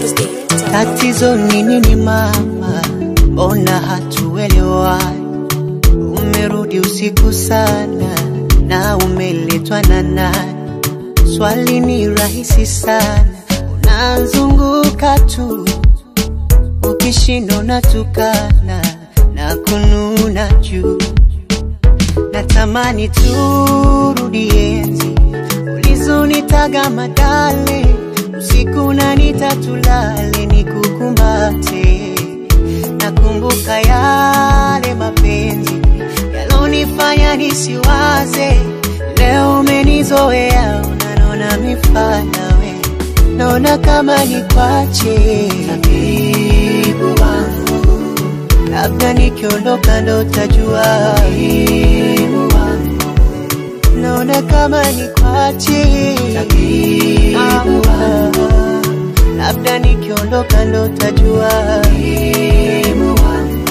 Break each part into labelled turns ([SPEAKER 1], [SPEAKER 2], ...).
[SPEAKER 1] Wednesday.
[SPEAKER 2] Tatizo ni nini mama? Mbona hatuelewani? Umerudi usiku sana na umeletwa na nani? Swali ni rahisi sana, unazunguka tu, ukishinda unatukana na kununa juu. Natamani turudi enzi ulizonitaga madale, usiku na nitatulale nikukumbate. Nakumbuka yale mapenzi yalonifanya nisiwaze. Leo umenizoea, unanona mifana we, naona kama nikwache tabibu wangu, labda nikiondoka ndo utajua tabibu wangu, naona kama nikwache tabibu wangu, labda nikiondoka ndo utajua tabibu wangu.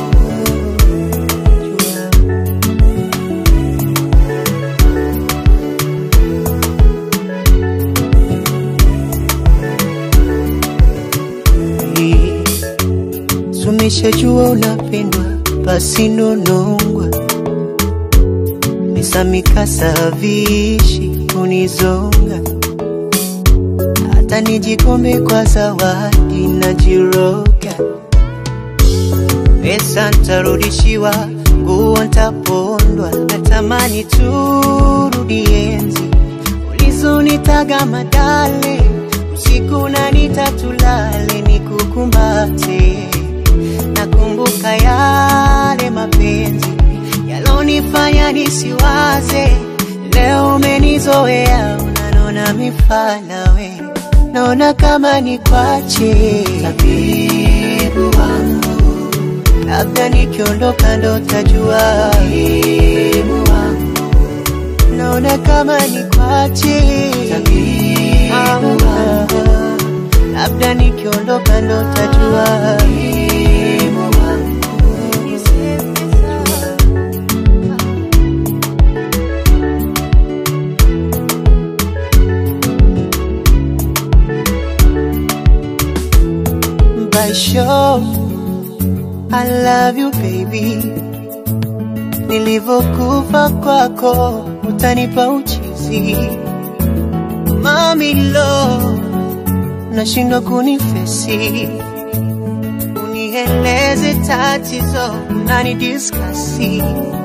[SPEAKER 2] Jua. Sumeshajua unapendwa basi nonongwa nisamikasa vishi kunizonga hata nijikombe kwa zawadi na jiroga pesa ntarudishiwa nguo ntapondwa natamani turudi enzi ulizonitaga madale usiku na nitatulale nikukumbate nakumbuka yale mapenzi yalonifanya nisiwaze leo umenizoea unanona mifana we naona kama nikwache tabibu wangu labda nikiondoka ndo tajua tabibu wangu naona kama nikwache tabibu wangu labda nikiondoka ndo tajua tabibu wangu by show I love you baby nilivyokufa kwako utanipa uchizi mami lo nashindwa kunifesi unieleze tatizo nani diskasi